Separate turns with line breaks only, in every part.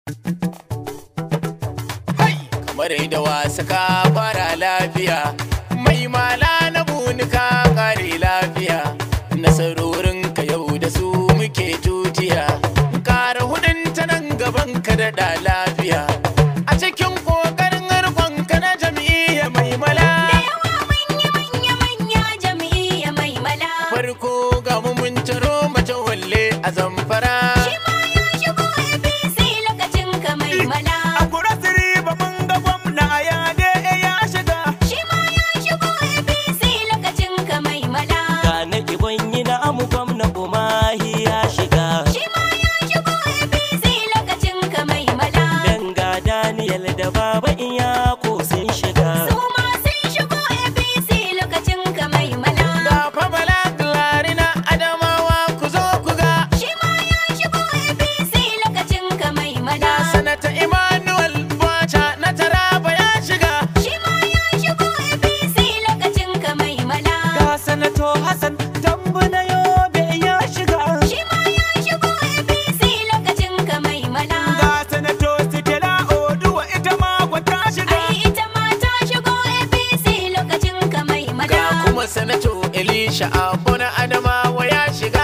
kamar da wasa ka fara lafiya mai mala na buni ka kare lafiya nasarorin ka yau da su muke tutiya kara hudun ta nan gaban ka da lafiya a cikin kokarin harkon ka na jam'iyya mai mala farko ga mu mun taro mace walle a zamfara
A kura siri ba mun ga gwamna a yade ya shiga.
Ga na ibon yi na amu gwamna umahi ya shiga. Danga Daniel da baba iya ko sun shiga.
ga fa bala clarina adamawa ku zo ku ga ga sanata emmanuel bacha na taraba ya shiga
Ga sanato Hassan tambu na yobe ya shiga.
Ga sanato Sitela Oduwa ita ma kwata shiga.
ga kuma sanato elisha abona adamawa ya shiga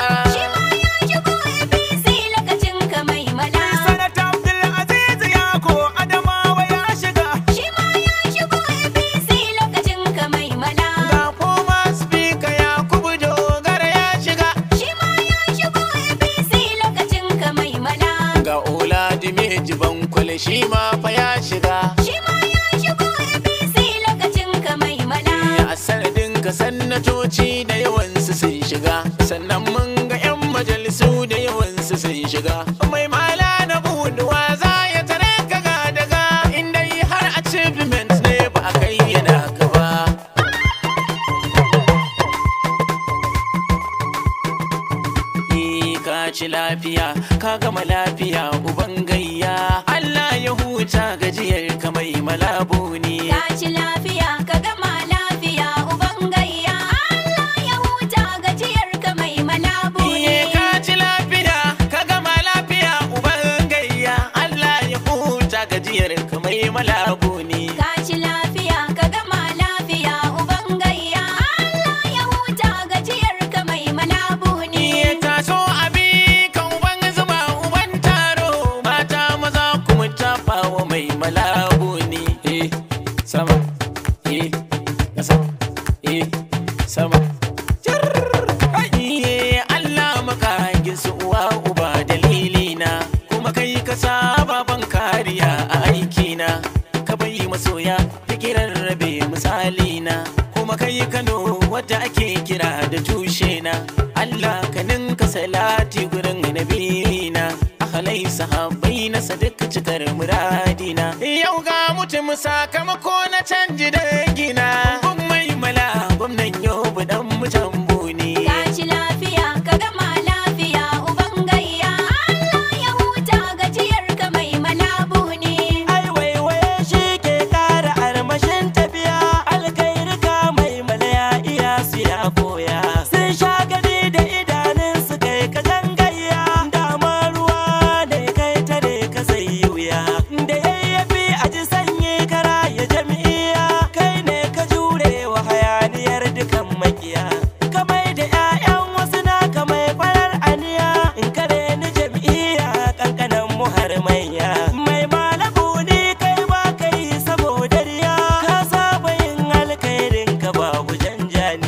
Sanata Abdulaziz Yako Adamawa ya shiga.
ga kuma speaker yakubu dogara ya shiga ga oladime jibankwale shi ma fa ya shiga a sanadin ka sannatoci da yawansu sun shiga sannan mun ga 'yan majalisu da yawansu sun shiga mai mala na buduwa za ya tare ka ga daga inda yi har achievement ne ba a kai yana ka ba Eh, ka ci lafiya ka gama lafiya uban gayya Allah ya huta gajiyar ka mai malabu ne Iye ka ci lafiya ka gama lafiya uban gayya Allah ya huta gajiyar ka mai malabu ne Iye taso abi ka uban zuba uban taro mata maza kuma tafa wa mai malabu ne eh sama eh kasa eh sama Iye Allah makagin su uwa uba dalilina kuma kai ka saba ban kariya a aikina ka bai masoya ta kiran rabe misalina kuma kai Kano wadda ake kira da tushe na Allah ka ninka salati gurin nabina ahalai sahabbai na sadik cikar muradina yau ga mutum sakamako na canji da gina gun mai mala gwamnan yau dan mutan buni
Ai waiwaye shi ke kara armashin tafiya. Alkairika mai malaya iya su ya koya. Sun sha gani da idanun su kai ka gangayya. Dama ruwa da kai tare ka zai yi wuya. Da yayyafi a ji sanyi kara ya jam'iyya. Kai ne ka jure wa hayaniyar dukan makiya. Kamai da 'ya'yan wasu na kamai farar aniya. In kare ni jam'iyya kankanan mu har manya. Mai malabu ni kai ba kai saboda riya. Ka saba yin alkhairin ka babu janjani.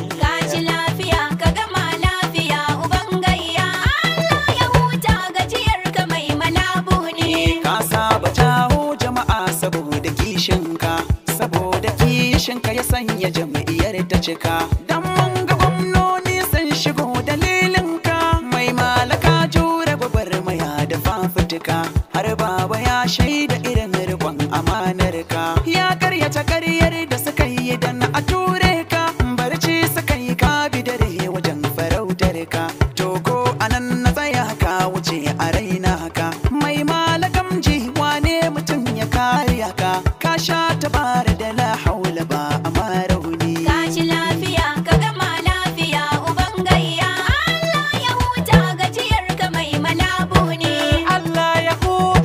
Ka saba jawo jama'a saboda kishinka, saboda kishinka ya sanya jam'iyyar ta cika. Dan mun ga gwamnoni sun shigo dalilinka, mai malaka jure gwagwarmaya da fafutuka. Har baba ya shaida irin rikon amanarka. Ya karyata karyar da suka yi dan a ture ka, barci suka yi ka bi dare wajen farautar ka. Togo anan na tsaya ka wuce a raina ka. Mai malakam ji wane mutum ya kariya ka. Ka sha tabara da la haula ba a marauni.
Allah ya huce gajiya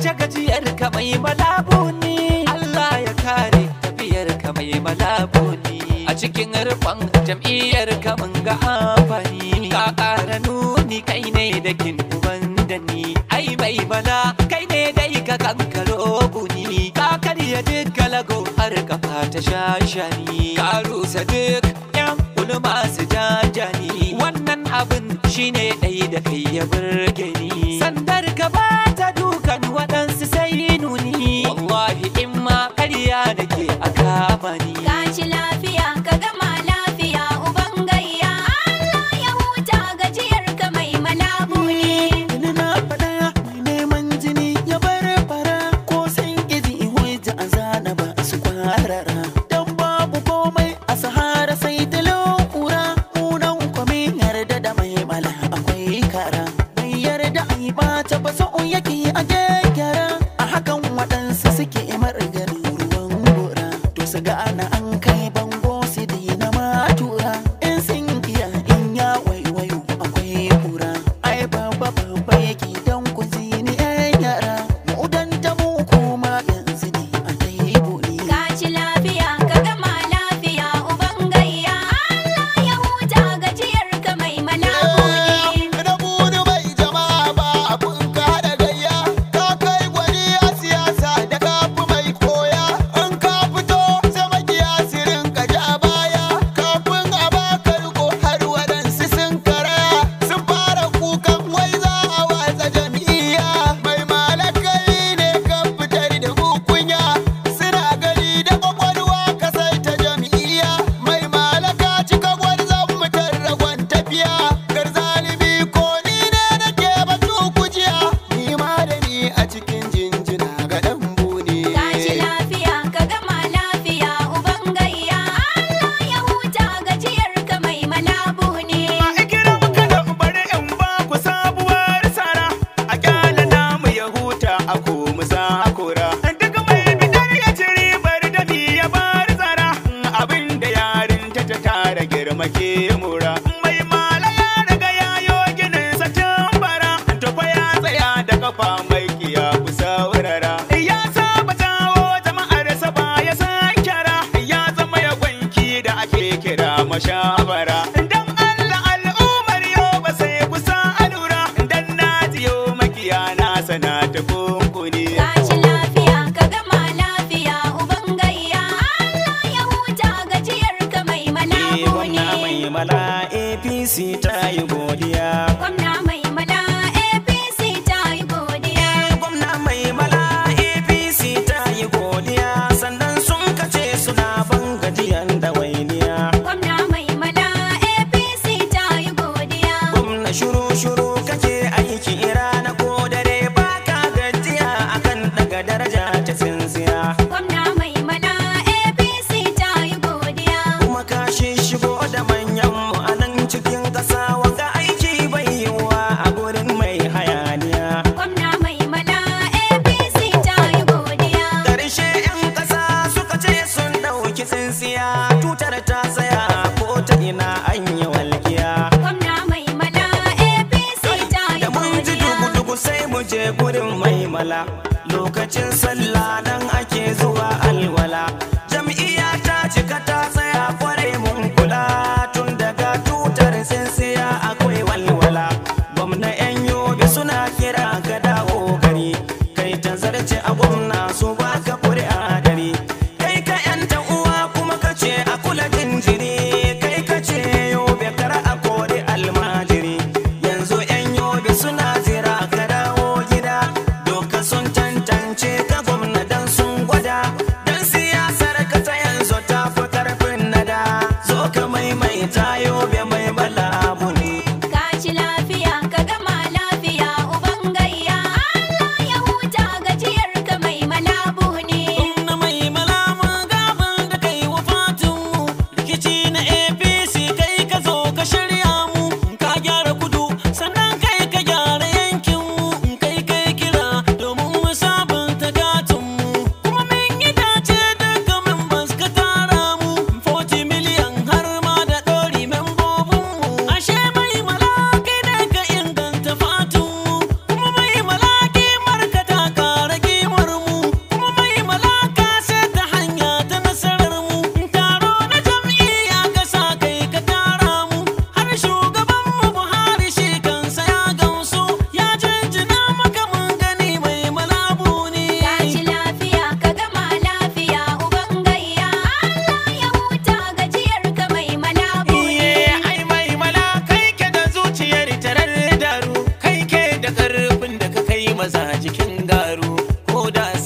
tafiyar ka mai malabuni Allah ya kare tafiyar ka mai malabuni a cikin rufan jam'iyyar ka mun ga amfani ka ƙara nuni kai ne da kin uban da ni ai mai mana kai ne dai ka kankaro buni ka karya duk galago har kafa ta shashani ka rusa duk yan ulma su jajani wannan abin shine ɗai da kai ya burge ni sandar ka ba ta dukan waɗansu sai nuni wallahi in ma karya da ke a kama ni
Ka ci lafiya ka gama lafiya uban gayya Allah ya huta gajiyar ka mai malabuni
Ina na faɗa mai neman jini ya bar fara ko san ƙizi hujja a zana ba su kwarara. Dan babu komai a sahara sai da lokura munan kwame yarda da mai mala akwai kara. Bai yarda a yi ɓata ba sa'o yake a gyara a hakan waɗansu suke margarin ruwan gora. To su ga ana an kai bango su dina matura in sun kiya in ya waiwayo akwai kura. Ai babba babba yake don ku zini yan yara mu dan ta mu kuma yanzu ne a taibu ne.
Ka ci lafiya ka gama lafiya uban gayya Allah ya huta gajiyar ka mai malabuni
Da buni bai jama'a ba abun ka haɗa gayya Ka kai gwani a siyasa da kafi mai koya In ka fito sai makiya su rinka ja baya Kafin a baka riko har waɗansu sun karaya Sun fara kukan wai za a watsa jam'iyya Mai malakai ne ka fitar da kunya Suna gani da kwakwalwa ka sai ta jam'iyya Mai malaka cika gwarzon mutar ragon tafiya Garzalibi ko ni ne nake batu kujiya Ni ma da ni a cikin jinjina ga ɗan bune
Ka ci lafiya ka gama lafiya uban gayya Allah ya huta gajiyar ka mai malabuni
Ikira muka da bari in ba ku sabuwar sara a kyala namu ya huta a komu sakura. Duk mai bidar ya ci ribar da ni ya bar tsara abin da yarin ta ta tara girma ke mura. Mai mala ya riga yayo ginin sa tun bara tufa ya tsaya da kafa mai kiya ku saurara. Ya saba jawo jama'ar sa ba ya san kyara ya zama ya gwanki da ake kira mashabara. Dan Allah al'ummar yau ba sai kusa alura dan na jiyo makiya na sana ta kunkuni.
Ka ci lafiya ka gama lafiya uban gayya Allah ya huta gajiyar ka mai
Gwamna
malabuni
mai mala APC ta yi godiya.
Gwamna mai mala APC ta yi godiya
Gwamna mai mala APC ta yi godiya sannan sun kace suna ban gajiyan dawainiya.
Gwamna mai mala APC ta yi godiya
Gwamna shuru shuru kake aiki rana ko dare baka gajiya akan daga daraja ta tsintsiya.
Gwamna mai mala APC ta yi godiya
Kuma ka shigo da manyan mu a nan cikin ƙasa wanga aiki bai yiwuwa a gurin mai hayaniya.
Gwamna mai mala APC ta yi godiya
Karshe 'yan ƙasa suka ce sun ɗauki tsintsiya tutar ta tsaya ko ta ina an yi walƙiya.
Gwamna mai mala APC ta yi
Da mun ji
godiya
dugu-dugu sai mu je gurin mai mala lokacin sallah nan ake zuwa alwala. Jam'iyya ta cika ta tsaya kwarai mun kula tun daga tutar tsintsiya akwai walwala. Gwamna 'yan yobe suna kira ka dawo gari kai ta zarce a gwamna su baka kuri'a dare. Kai ka 'yanta uwa kuma ka ce a kula jinjiri kai ka ce yobe kar a kori almajiri. Yanzu 'yan yobe suna jira ka dawo gida doka sun tantance ka gwamna dan sun gwada dan siyasar ka ta yanzu ta fi karfin nada zo ka maimaita yobe mai balabu ne.
Ka ci lafiya ka gama lafiya uban gayya Allah ya huta gajiyar ka mai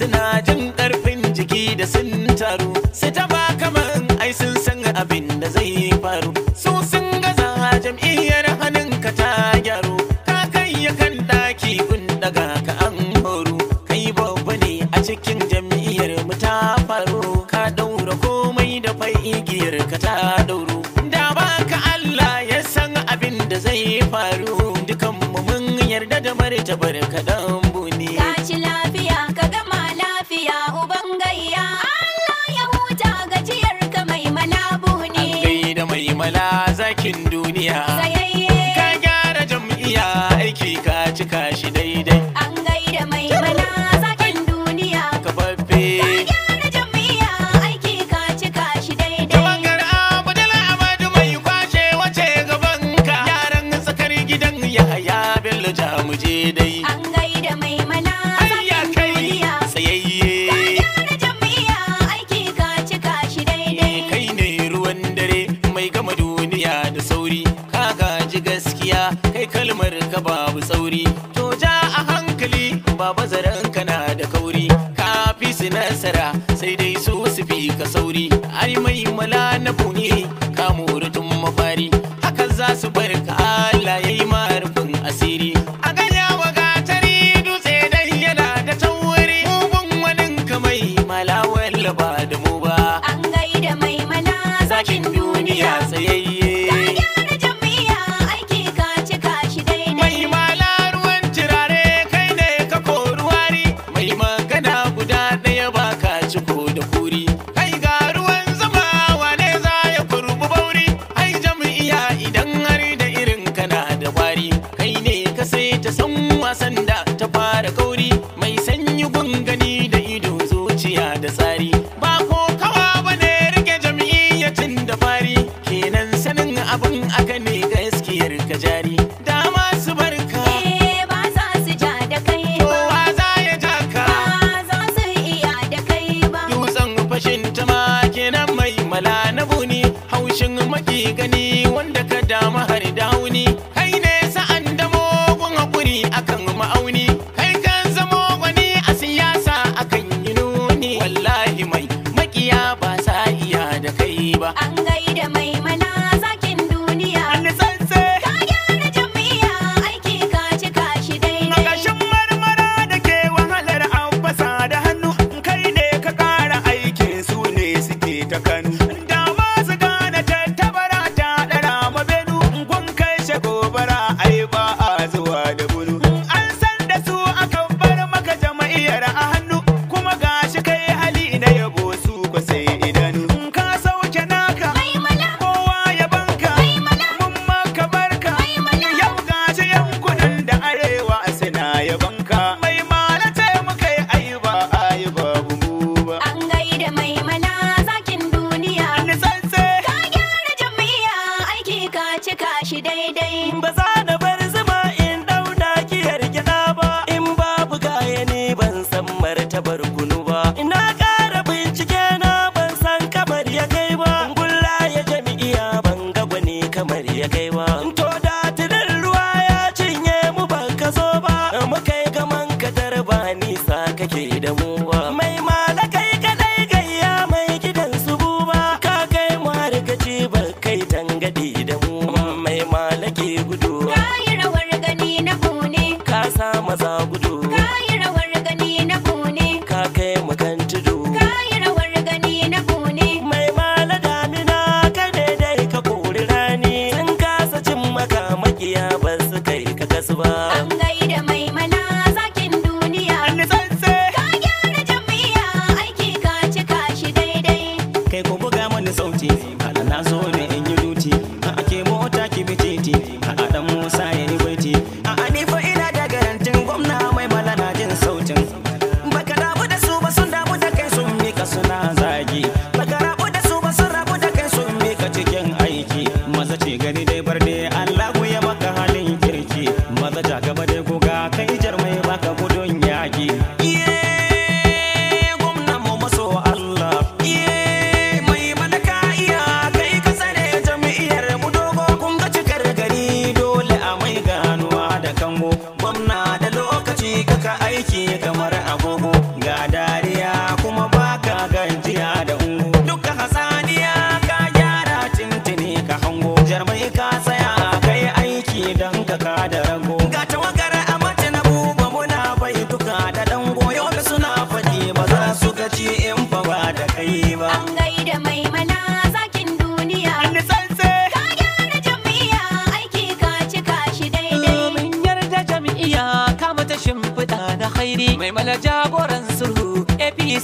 suna jin karfin jiki da sun taru su taba kaman ai sun san abin da zai faru su sun gaza jam'iyyar hannunka ta gyaru ka kai ya kan daki gun daga ka an horu kai babba ne a cikin jam'iyyar mu ta faru ka daura komai da fai igiyar ka ta dauru da baka Allah ya san abin da zai faru dukan mu mun yarda da martabar ka dan buni
Tashi lafiya ka gama lafiya uban gayya Allah ya huta gajiyar ka mai malabu
an
ne
gaida mai mala zakin duniya
Sayayye
ka gyara jam'iyya aiki ka cika shi daidai
an gaida mai mana zakin duniya
ka babbe
Gyara jam'iyya aiki ka cika shi daidai
Tawagar Abdul Ahmadu mai kwashe wace gaban ka yaran tsakar gidan Yahaya Bello Jamuje dai
An gaida mai mana
Hayya
zakin
kai
duniya
tsayayye
Gyara jam'iyya aiki ka cika shi daidai
kai ne ruwan dare mai gama duniya da sauri ka gaji gaskiya kai kalmar ka babu tsauri to ja a hankali baba zaren kana da kauri ka fi su nasara sai dai su su fi ka sauri ai mai mala na buni ka tun mafari hakan za su bar ka Allah yayi marufin asiri a ganya wa gatari dutse dai yana da tauri mugun wani kamai mala wallaba da mu ba
An gaida mai mana
zakin duniya tsayayye
Gyara jam'iyya aiki ka cika shi
mai
daidai
mala ruwan turare kai ne ka kori wari mai magana guda ɗaya ba ka ciko da kuri kai ga ruwan zama wane za ya kurbu bauri ai jam'iyya idan har da irin kana da wari kai ne ka sai ta san wasan da ta fara kauri mai sanyi gungani da ido zuciya da tsari ba ko kawa bane rike jam'iyyacin da fari kenan sanin abin aka ne gaskiyar ka jari dama su barka
Eh ba za su ja da kai ba
kowa za ya taka
Ba za su iya da kai ba
dutsen fashin tama kenan mai mala na buni haushin maki gani wanda ka dama har dauni kai ne sa'an da mugun hakuri akan ma'auni kai kan zamo gwani a siyasa akan yi nuni wallahi mai makiya ba sa iya da kai ba
An gaida mai mana zakin duniya
An tsantse
Ka gyara jam'iyya aiki ka cika shi daidai
Makashin marmara da ke wahalar ambasa da hannu kai ne ka ƙara aikin su ne suke ta kanu. Da masu gane tattabara ta ɗara mabenu gun kai shi gobara ai ba a zuwa da bunu. An san da su akan bar maka jama'iyyar a hannu kuma gashi kai hali na yabo su ko sai idanu. Ka sauke naka
Mai mana
kowa ya banka mun maka barka yau gashi yankunan da arewa suna yabanka mai malata muka yi ayuba ayuba bubu ba
An gaida mai mana zakin duniya
an tsantse
Ka gyara jam'iyya aiki ka cika shi daidai
ba za na bar zuma in dauna kiyar gida ba in babu gaya ni ban san martabar kunu ba ina ƙara bincike na ban san kamar ya kai ba gulla ya jami'iya ban ga gwani kamar ya kai ba to da tilin ruwa ya cinye mu ban ka zo ba muka yi gaman kadar ba nisa kake da mu ba mai malakai kadai gayya mai gidan su buba ka kai mu har gaci ba kai tangadi da mu mai malake gudu
Ka yi rawar gani na bune
ka sa maza gudu
Ka yi rawar gani na bune
ka kai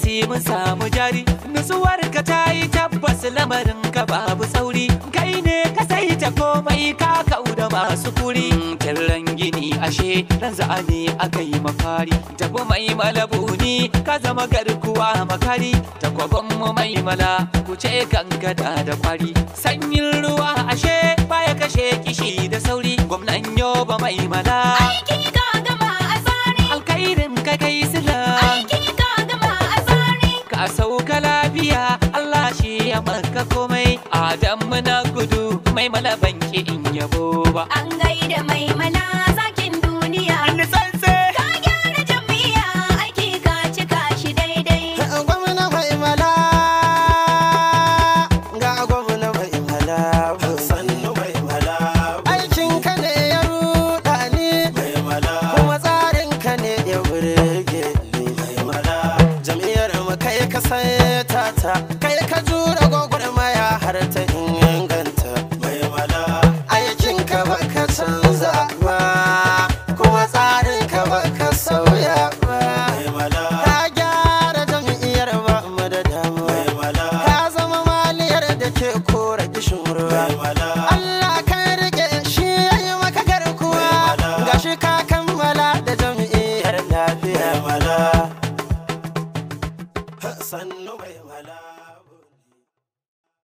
apc mun samu jari nutsuwar ka ta yi tabbas lamarin ka babu sauri kai ne ka sai ta komai ka kauda masu kuri kirran gini ashe ran za'ani aka yi mafari tafi mai malabuni ka zama garkuwa makari takwabon mu mai mala ku ce gangada da kwari sanyin ruwa ashe baya kashe kishi da sauri gwamnan yoba mai mala
Aiki ka gama a tsari.
alkairin ka kai sila
Aiki ka gama a tsari.
ka sauka lafiya Allah shi ya maka komai Adamu na gudu mai malabanki in yabo ba
An gaida mai mana zakin duniya.
Ni sanse
Ka gyara jam'iyya aiki ka cika shi daidai.
gwamna mai mala ga gwamna mai mala sannu mai mala aikin ka ne ya ruɗa ni mai mala kuma tsarin ka ne ya burge ni mai mala jam'iyyar mu kai ka saita ta kai ka jura gwagwarmaya har ta inganta mai mala aikin ka baka canza ba kuma tsarin ka baka sauya ba mai mala ka gyara jam'iyyar ba mu da damuwa ka zama maliyar da ke kora kishin ruwa Allah kan rike shi yayi maka garkuwa gashi ka